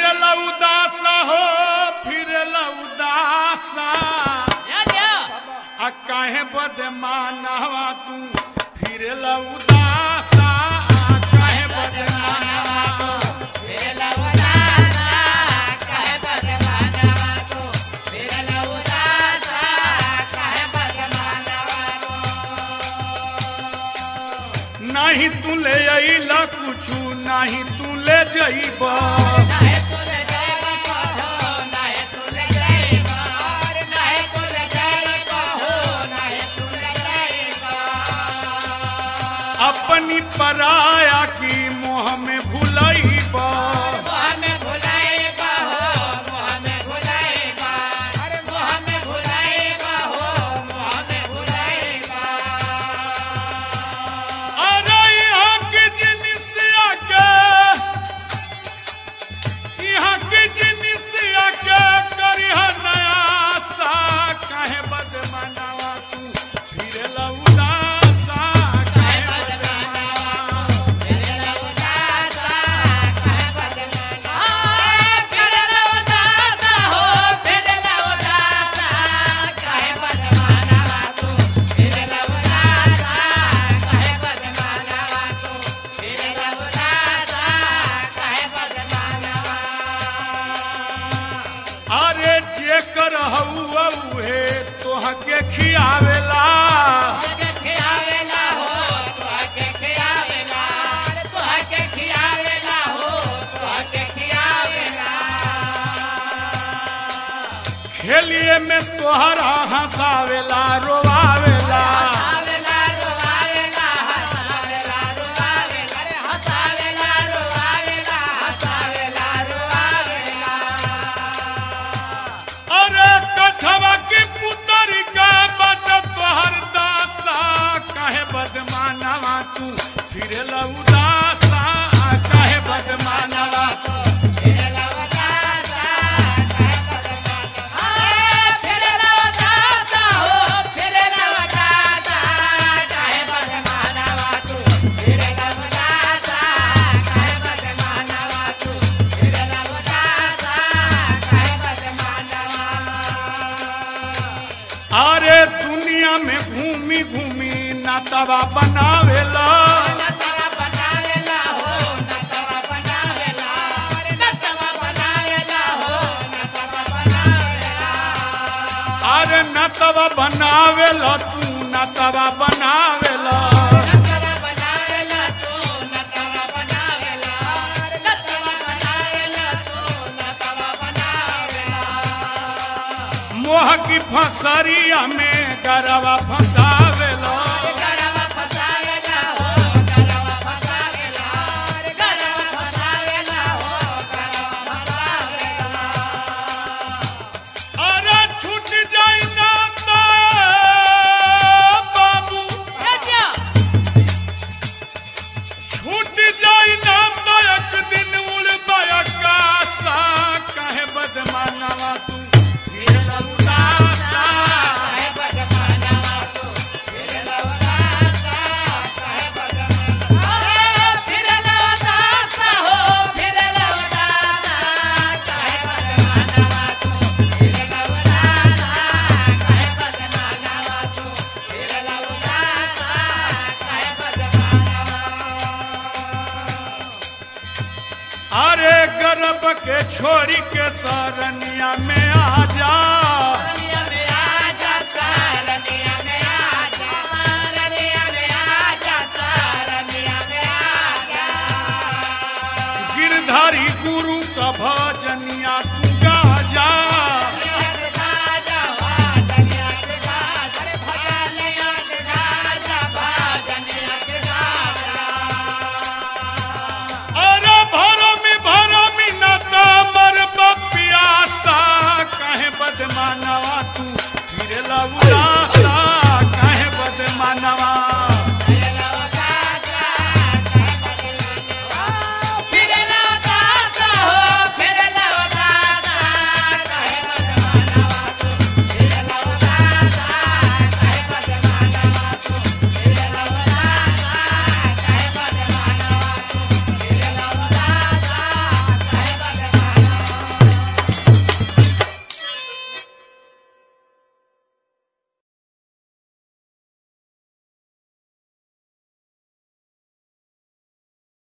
फिरला उदासा हो फिरला उदासा या क्या आ काहे बदमानवा तू फिरला उदासा आ काहे बदमानवा नाही तू ले अइला कुछु नाही तू ले जइबा अपनी पराया की मोह में भुलइबा अरे यहाँ के जिनिसिया के यहाँ के जिनिसिया के करिह नया सा काहे बदमनावा तू फिरला उदासा काहे बदमनावा अरे जे कर हउआ उहे तोहके खियावेला खेलिए में तोहरा हंसावेला रोवावेला अरे कठवा की पुतरी का बट तोहर दासा काहे बदमानवा तू फिरला उदासा काहे बदमानवा तू अरे दुनिया में घूमी घूमी नातवा बनावेला अरे नतवा बनावेला तू नतवा बनावेला मोह की फसरिया में गरवा फंसावेला अरे छूट जाई ना तो बाबू या क्या छूट जाई ना तो एक दिन उड़ आकाशा काहे बदमानवा तू फिरला उदासा अरे गर्भ के छोरी के सरनिया में आ जा गिरधारी गुरु का भजनिया तू गा जा अरे भरमी भरमी न तो मर पियासा कहे बदमानवा तू फिरला उड़ा